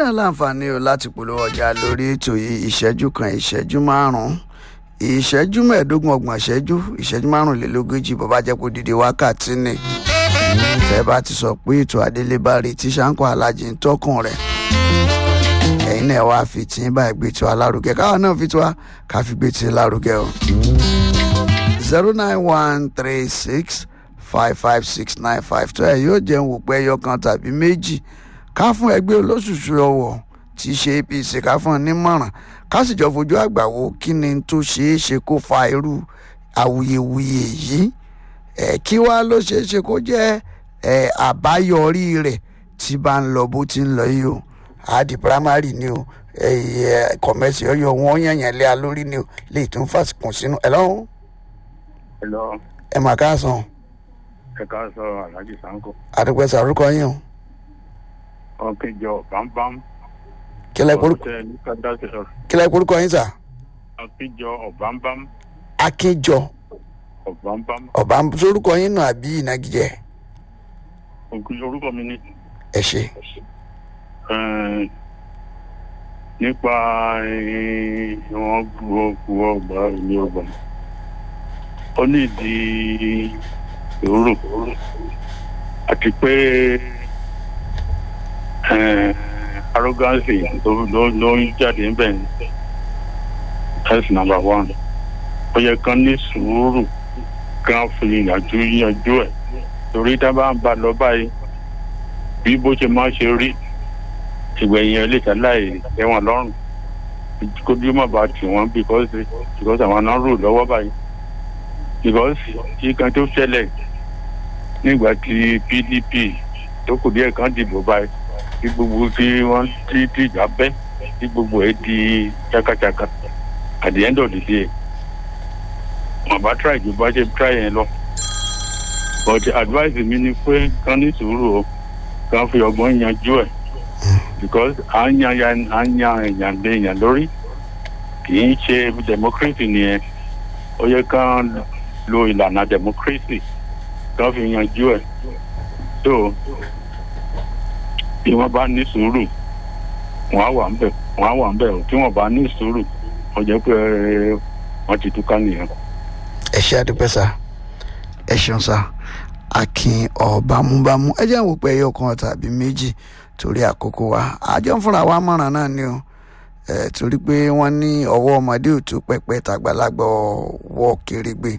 náà láǹfààní o láti polówó ọjà lórí ètò yìí ìṣẹ́jú kan ìṣẹ́jú márùn-ún ìṣẹ́jú mẹ́ẹ̀ẹ́dógún ọgbọ̀n ìṣẹ́jú ìṣẹ́jú márùnlélógójì bó bá jẹ́ kó dìde wákàtí ni tẹ́ bá ti sọ pé ètò adélébárí tí ṣáńkó alájí ń tọkùn rẹ̀ ẹ̀yin náà wá fi tí ń báyìí gbé tí wa lárugẹ káwọn náà fi tí wa ká fi gbé tí lárugẹ o. zero nine one three six five five six nine five tó ẹ yóò jẹun wò pé ẹyọ kan tàbí méjì ká fún ẹgbẹ́ olóṣùṣù ọwọ́ tí í ṣe apc ká fún ọ nímọ̀ràn ká sì jọ fojú àgbà wo kí ni tó ṣeé ṣe kó fa irú awuyewuye yìí ẹ kí wá ló ṣeé ṣe kó jẹ́ ẹ àbáyọrí rẹ̀ tí bá ń lọ bó ti ń lọ yìí o àdì primary ni o ẹ kọmẹsì ọyọ wọn yànyàn lé a lórí ni o lè tún fàṣìkùn sínú ẹ lọ́hùn Hello, ẹ mà káàsán ẹ ká sọ Alhaji Sanko. àdúgbò sàrúkọ yín o Ọ̀kẹ́jọ bámbám. kílẹ̀ korúkọ Ọ̀tẹ̀ ní Kádásí sọ. kílẹ̀ korúkọ yín sà Ọ̀kẹ́jọ ọ̀bámbám. akínjọ Ọ̀bámbám. ọba sórúkọ yín nù àbí ìnagijẹ Ògùn orúkọ mi ni. ẹ ṣe eh, Nípa eh, wọn gbọ́ gbọ́ ọgbà ilé ọgbà. Ó ní ìdí ìrorò. Àti pé eh, arrogance ló ló ló ń jáde ń bẹ̀ ní. That's number one. Ó yẹ kán ní sùúrù kán fi ìyànjú yanjú ẹ̀. Torí tá a bá ń bá lọ báyìí bí bó ṣe máa ṣe rí ìgbẹ̀yìn ẹ̀ lè ṣaláì ẹ̀wọ̀n lọ́rùn kójú má bàa tì wọ́n because because àwọn náà rò lọ́wọ́ báyìí because kíkan tó ṣẹlẹ̀ nígbà tí pdp tó kù díẹ̀ kan dìbò báyìí tí gbogbo tí wọ́n ti ti ìjà bẹ́ tí gbogbo ẹ̀ di ṣakaṣaka at the end of the day wọn bá try ju bá ṣe try yẹn lọ but advice mi ni pé kán ní sùúrù o kán fi ọgbọ́n yanjú ẹ̀ because à ń yan yan à ń yan èèyàn lé èèyàn lórí kì í ṣe democracy nìyẹn ó yẹ kán lo ìlànà democracy kán fi yanjú ẹ̀ so bí wọ́n bá ní sùúrù wọ́n á wà ń bẹ̀ wọ́n á wà ń bẹ̀ o tí wọ́n bá ní sùúrù wọ́n jẹ́ pé wọ́n ti túká nìyẹn. ẹ ṣe àdúpẹ́ sà ẹ ṣeun sà akin ọ̀bámúbámú ẹ jẹ́ àwọn òpè ẹyọ kan tàbí méjì torí àkókò wa àjọ ń fúnra wa mọ̀ràn náà ni o ẹ torí pé wọ́n ní ọwọ́ ọmọdé ò tó pẹpẹ tàgbàlagbà ọwọ́ kérégbé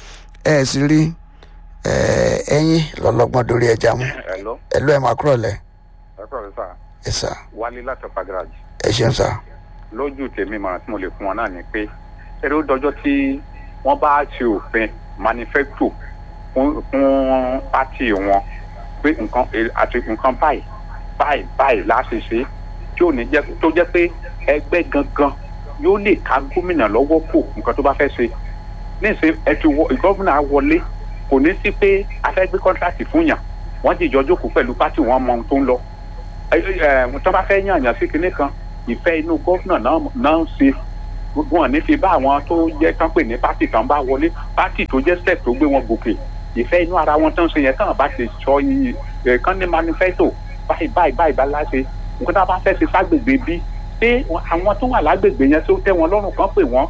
ẹ sì rí ẹ ẹyin lọ́lọ́gbọ́n dorí ẹja mú Hello, ẹ lọ ẹ máa kúrọ̀ lẹ ẹ kọ́ sà ẹ sà wálé láti ọ̀pá garage ẹ ṣeun sà lójú tèmi mọ̀ràn tí mo lè fún wọn náà ni pé eré ó dọjọ́ tí wọ́n bá ṣe òfin manifesto fún fún pátì wọn pé nǹkan àti nǹkan báyìí báyìí báyìí láti ṣe tí ò ní jẹ́ tó jẹ́ pé ẹgbẹ́ gangan yóò lè ká gómìnà lọ́wọ́ kò nǹkan tó bá fẹ́ ṣe níṣẹ́ ẹ ti wọ gómìnà wọlé kò ní sí pé a fẹ́ gbé kọ́ńtrátì fún yàn wọ́n ti jọ jókòó pẹ̀lú pátì wọn mọ ohun tó ń lọ ẹ ẹ tó bá fẹ́ yàn yàn sí kinní kan ìfẹ́ inú gómìnà náà náà ń ṣe wọn ní fi bá àwọn tó jẹ́ tán pè ní pátì tán bá wọlé pátì tó jẹ́ step tó gbé wọn gòkè ìfẹ́ inú ara wọn tán ṣe yẹn tán bá ti sọ yìí ẹ̀ kán ní manifesto báyìí báyìí báyìí bá láṣẹ nǹkan tá a bá fẹ́ ṣe ságbègbè bí pé àwọn tó wà lágbègbè yẹn tó tẹ́ wọn lọ́rùn kan pè wọ́n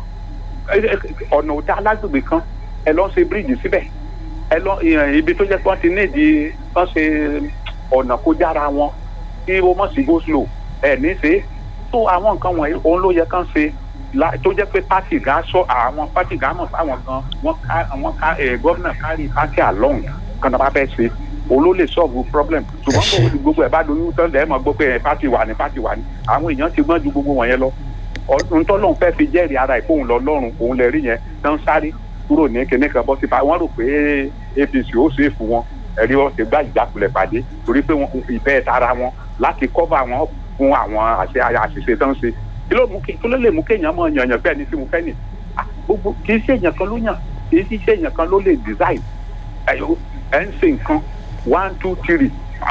ọ̀nà òdá lágbègbè kan ẹ lọ ṣe bíríìjì síbẹ̀ ẹ lọ ibi tó jẹ́ pé wọ́n ti ní ìdí wọ́n ṣe ọ̀nà kó jára wọn kí ó mọ̀ sí go slow ẹ̀ ní ṣe tó àwọn nǹkan wọ̀nyí òun ló yẹ kán ṣe tó jẹ́ pé pátì gá sọ àwọn pátì gá mọ̀ fáwọn kan wọ́n ká wọ́n ká gómìnà kárí pátì along kan tó bá fẹ́ ṣe òun ló lè solve problem ṣùgbọ́n kò gbogbo ẹ̀ bá doyún tán lẹ́ẹ̀ mọ̀ gbọ́ pé pátì wà ní pátì wà ní àwọn èèyàn ti gbọ́n ju gbogbo wọ̀nyẹn lọ ntọ́lọ́hún fẹ́ fi jẹ́rìí ara ìfóhùn lọ lọ́rùn òun lè rí yẹn tán sáré kúrò ní kinní kan bọ́ síta wọ́n rò pé apc ó ṣe é fún wọn ẹ̀rí wọn ti gbá ìjákulẹ̀ pàdé torí pé wọn ìfẹ́ tara wọn láti kọ́fà wọn fún àwọn àṣẹ àṣìṣe tán ṣe kí ló mú kí kí ló lè mú kéèyàn mọ yànyàn bẹ́ẹ̀ ni tí mo fẹ́ nì gbogbo kì í ṣe èèyàn kan ló yàn kì í ṣe èèyàn kan ló lè design ẹ̀ ń ṣe nǹkan one two three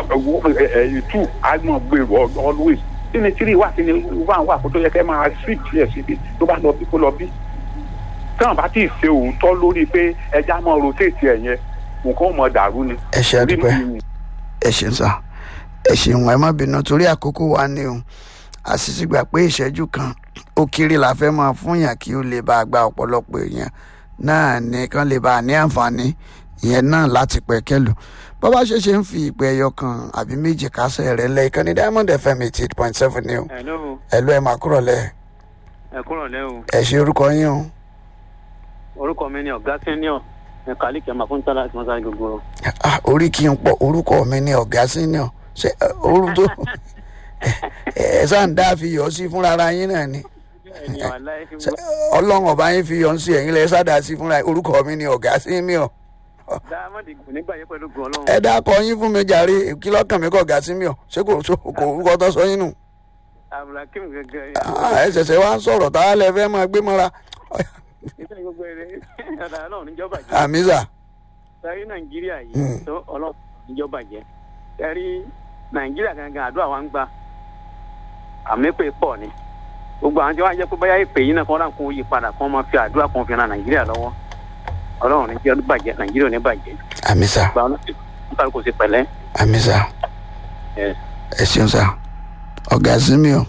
two àgbọn gbèrò always kí ni three wà kí ni one wà kó tó yẹ kẹ́ máa switch yẹ síbi tó bá lọ bí kó lọ bí táwọn bá ti ṣe òótọ́ lórí pé ẹja máa rotate ẹ̀ yẹn nǹkan ò mọ dàrú ni. ẹ ṣe àdúpẹ́ ẹ ṣe ń sà ẹ ṣeun ẹ má bínú torí àkókò wa ni o àṣìṣe gbà pé ìṣẹ́jú kan ó kéré la fẹ́ máa fún yàn kí ó lè bá a gba ọ̀pọ̀lọpọ̀ èèyàn náà ní kán lè bá a ní àǹfààní ìyẹn náà láti pẹ̀kẹ́lù bọ́bá ṣe ṣe ń fi ìpè ẹyọ kan àbí méjì kásẹ̀ rẹ̀ lẹ́ ìkànnì diamond fm eighty eight point seven ni o hello ẹ ló ẹ máa kúrò lẹ́ ẹ kúrò lẹ́ o ẹ ṣe orúkọ yín o orúkọ mi ni ọ̀gá senior ẹ kàlí kẹmà fún tálá àti mọ́sálí gbogbo Ah, orí kí n pọ̀ orúkọ mi ni ọ̀gá senior ṣe orú tó ẹ sáà ń dá fi yọ sí fúnra ara yín náà ni ẹni wàláhì fi Ṣé ọlọ́run ọba yín fi yọ sí ẹ̀yin lẹ́ sádà sí fúnra yín. orúkọ mi ni ọ̀gá senior dáhàmọ́dì kò nígbà yẹ pẹ̀lú gbọ́n ọlọ́run ẹ dákọ yín fún mi jàre kí lọ́kàn mi kọ̀ ọ̀gá senior ṣé kò so- kò orúkọ tó sọ yín nù abdulhakeem gẹ́gẹ́ Ah, ẹ ṣẹ̀ṣẹ̀ wá ń sọ̀rọ̀ tá a lẹ fẹ́ máa gbé mọ́ra ìtàn gbogbo ẹ̀rẹ́ ọ̀dà ọlọ́run níjọba jẹ́ àmísà sẹ́rí nàìjíríà Mm. yìí tó ọlọ́run níjọba jẹ́ sẹ́rí nàìjíríà gangan àdúrà wa ń gbà àmì pé pọ̀ ni gbogbo àwọn tí wọ́n á jẹ́ pé báyà ìpè yìí náà kọ́ náà kó yí padà kó máa fi àdúrà kan fi ran nàìjíríà lọ́wọ́ ọlọ́run ní jẹ́ bàjẹ́ nàìjíríà ò ní bàjẹ́ àmísà gba ọlọ́run kálukú sí pẹ̀lẹ́ àmísà Yes. ẹ ṣeun sá ọ̀gá senior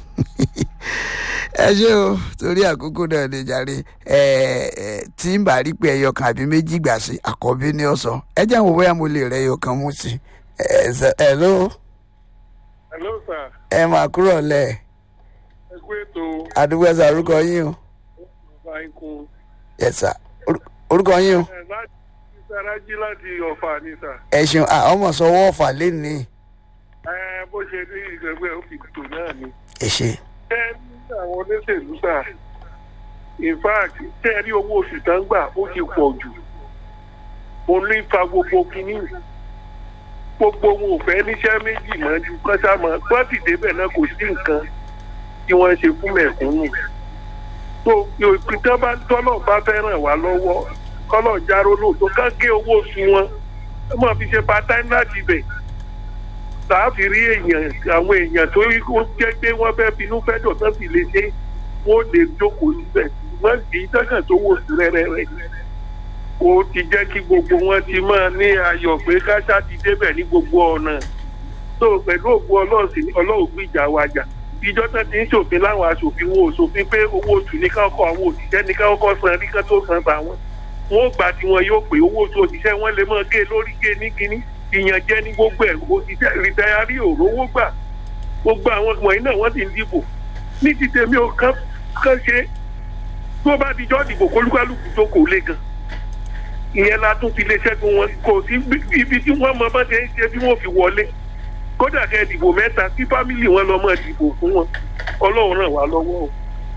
ẹ ṣe o torí àkókò náà lè jàre ẹ ẹ tí ń bá rí pé ẹyọ kan àbí méjì gbà sí àkọ́bí ní ọ̀sán ẹ jẹ́ àwọn bóyá mo lè rẹ ẹyọ kan mú sí ẹ ṣe- ẹ ló hello sir ẹ máa kúrò lẹ ẹ kú ètò àdúgbò ẹsẹ orúkọ yín o ọba ikú ẹ sà Orú- orúkọ yín o ẹ láti sarají láti ọ̀fà ni sà ẹ ṣeun à ọmọ sọwọ́ ọ̀fà lẹ́nìí ẹ bó ṣe ní ìgbẹ́gbẹ́ òfìtò náà ni ẹ ṣe ẹ ní àwọn olóṣèlú sà in fact tẹ́ ẹ rí owó oṣù tán gbà ó ti pọ̀ jù mo ní fa gbogbo kínní gbogbo wọn ò fẹ́ níṣẹ́ méjì mọ́ ju kọ́sàmọ́ gbọ́dì débẹ̀ náà kò sí nǹkan tí wọ́n ń ṣe fún mẹ̀kúnnù tó ìpínlẹ̀ bá tọ́lọ̀ bá fẹ́ ràn wá lọ́wọ́ kọ́lọ̀ járó lóòótọ́ ká gé owó oṣù wọn ẹ máa fi ṣe part-time láti bẹ̀ tààfin rí èèyàn àwọn èèyàn tó rí kó jẹ́ pé wọ́n fẹ́ finú fẹ́ dọ̀ tán sì lè ṣe wọ́n lè jókòó síbẹ̀ wọ́n kì í tẹ́kàn tó wò sí rẹ́rẹ́rẹ́ ó ti jẹ́ kí gbogbo wọn ti máa ní ayọ̀ pé káṣá ti débẹ̀ ní gbogbo ọ̀nà tó pẹ̀lú ògbó ọlọ́ọ̀sìn ọlọ́ọ̀ gbìjà wa jà ìjọ tán ti ń ṣòfin láwọn aṣòfin wo òṣòfin pé owó oṣù ní káwọn àwọn òṣìṣẹ́ ní káwọn kọ́ san rí kán tó san bá wọn wọn ò gbà tí wọn yóò pé owó oṣù òṣìṣẹ́ wọn lè máa gé lórí gé ní kínní ìyànjẹ ní gbogbo ẹ̀ òṣìṣẹ́ rìtáyárì òrówó gbà gbogbo àwọn wọ̀nyí náà wọ́n ti ń dìbò ní ti tèmi ò kán kán ṣe tó bá dijọ́ dìbò kólúkálùkù tó kò le gan ìyẹn la tún fi lè ṣẹ́gun wọn kò sí ibi tí wọ́n mọ bá ṣe ń ṣe bí wọ́n fi wọlé kódà kẹ́ ẹ dìbò mẹ́ta kí fámìlì wọn lọ́mọ dìbò fún wọn ọlọ́run ràn wá lọ́wọ́ o.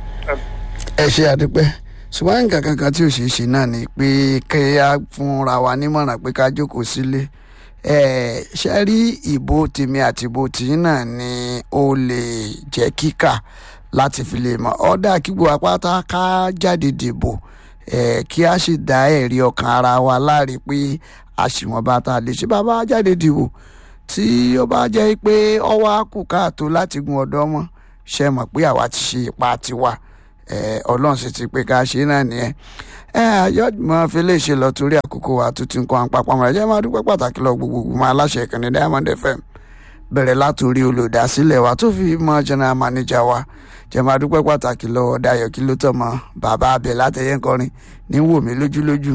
ẹ ṣe àdúpẹ́ ṣùgbọ́n nǹkan kankan tí ò ṣeé ṣe náà ni pé kẹ́ á fúnra wa nímọ̀ràn pé ká jókòó sílé ẹ ṣe rí ìbò tèmi àti ìbò tìyín náà ni ó lè jẹ́ kíkà láti fi lè mọ̀ ọ́dà kí gbogbo apáta ká jáde dìbò ẹ kí a sì dá ẹ̀rí ọkàn ara wa láre pé àṣìwọ̀n bá ta lè ṣe bàbá jáde dìbò tí ó bá jẹ́ pé ọwọ́ á kù káàtó láti gun ọ̀dọ́ mọ́ ṣe mọ̀ pé àwa ti ṣe ipa tiwa ẹ ọlọ́run sì ti pé ká ṣe náà nìyẹn ẹ àyọ̀dùmọ̀ fi lè ṣe lọ torí àkókò wa tó ti ń kọ́ àpapọ̀ àmọ́ ẹ̀jẹ̀ máa dúpẹ́ pàtàkì lọ gbogbogbò máa aláṣẹ ìkànnì diamond fm bẹ̀rẹ̀ látòrí olùdásílẹ̀ wa tó fi mọ́ general manager wa jẹ́ máa dúpẹ́ pàtàkì lọ́wọ́ dayọ̀ kí ló tọ̀ mọ́ bàbá abẹ látẹ̀yẹ́ nkọrin ní wò mí lójúlójú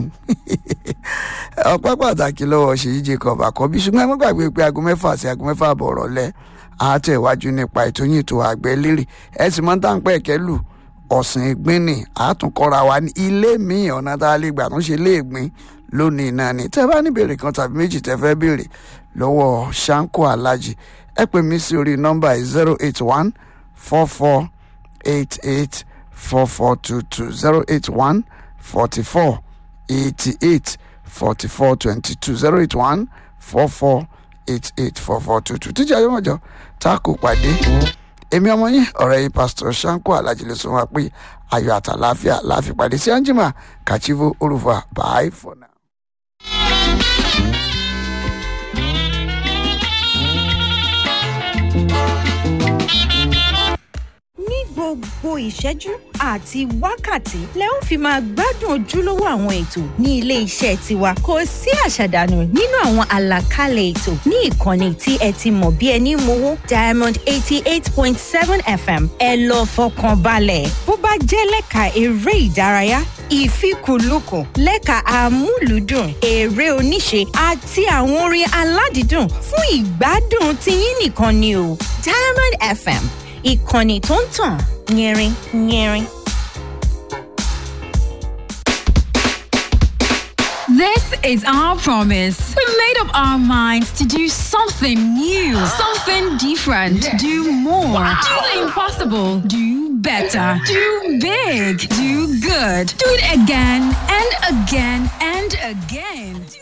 ọpẹ́ pàtàkì lọ́wọ́ ṣèyí jacob àkọ́bí ṣùgbọ́n ẹ má gbàgbé pé aago mẹ́fà sí aago mẹ́fà àbọ̀ ọ̀rọ̀lẹ́ àátẹ̀wájú nípa ètò yìí tó àgbẹ̀ lérè ẹ sì mọ́ táǹpẹ́ ẹ̀kẹ́ lù ọ̀sìn ìgbín ni àtúnkọ́ra wa ní ilé míì ọ̀nà tá a lè gbà tó ń ṣe léègbín lónìí náà ni tẹ́ bá ní béèrè kan tàbí méjì tẹ́ fẹ́ béèrè lọ́wọ́ sanko alhaji ẹ pè mí sí orí nọ́mbà zero eight one four four eight eight four four two two zero eight one forty four eighty eight forty four twenty two zero eight one four four eight eight four four two two tíjà yóò mọ̀jọ́ tá a kò pàdé èmi ọmọ yín ọ̀rẹ́ yìí pásítọ̀ sanko alhaji ló sọ wá pé ayọ̀ àtàláfíà láfi pàdé sí anjima kachivo orufa bye for now. ní gbogbo ìṣẹ́jú àti wákàtí lẹ ó fi máa gbádùn ojúlówó àwọn ètò ní ilé iṣẹ́ tiwa kò sí àṣàdànù nínú àwọn àlàkalẹ̀ ètò ní ìkànnì tí ẹ ti mọ̀ bí ẹni mowó diamond eighty eight point seven fm ẹ lọ fọkàn balẹ̀ bó bá jẹ́ lẹ́ka eré ìdárayá ìfikùnlukùn lẹ́ka àmúlùdùn eré oníṣe àti àwọn orin aládìídùn fún ìgbádùn tiyín nìkan ni o diamond fm ìkànnì tó ń tàn yẹrin yẹrin. This is our promise. We made up our minds to do something new, something different, do more, do the impossible, do better, do big, do good, do it again and again and again.